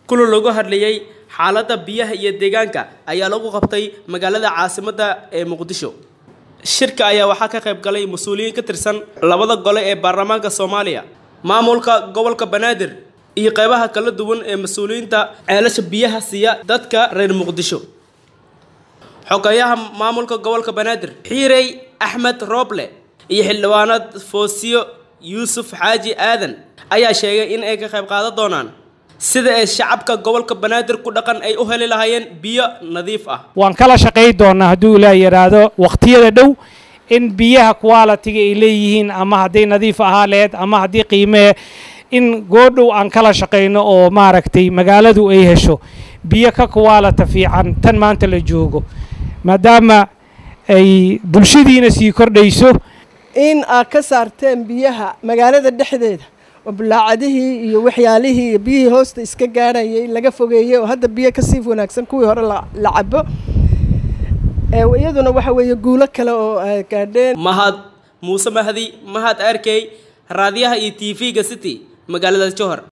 kulan lagu hadlayay xaaladda biyaha iyo deegaanka ayaa lagu qabtay magaalada caasimadda ee muqdisho shirka ayaa waxaa ka qayb galay mas-uuliyiin ka tirsan labada gole ee baarlamaanka soomaaliya maamulka gobolka banaadir iyo qeybaha kala duwan ee mas-uuliyiinta ceelasha biyaha siiya dadka reer muqdisho xogayaha maamulka gobolka banaadir xiirey axmed rooble iyo xildhibaanad foosiyo yuusuf xaaji aadan ayaa sheegay in ay ka qayb qaadan doonaan sida ay shacabka gobolka banaadir ku dhaqan ay u heli lahaayeen biyo nadiif ah waan kala shaqayn doonaa hadduu ilaa yidhaahdo wakhtiyada dhow in biyaha qualitiga ay leeyihiin ama hadday nadiif ahaa leed ama haddii qiimee in goodhow aan kala shaqayno oo maaragtay magaaladu ay hesho biyo ka qualita fiican tan maanta la joogo maadaama ay bulshadiina sii kordhayso in aad ka saarteen biyaha magaalada dhexdeeda oo bulaacadihii iyo waxyaalihii iyo biyihii hoosta iska gaadhayay laga fogeeyey oo hadda biyo kasii wanaagsan kuwii hore la cabo iyaduna waxa weeye guulo kale oo ay gaadheen mahad muuse mahdi mahad arkey raadiyaha iyo t v-ga city magaalada johor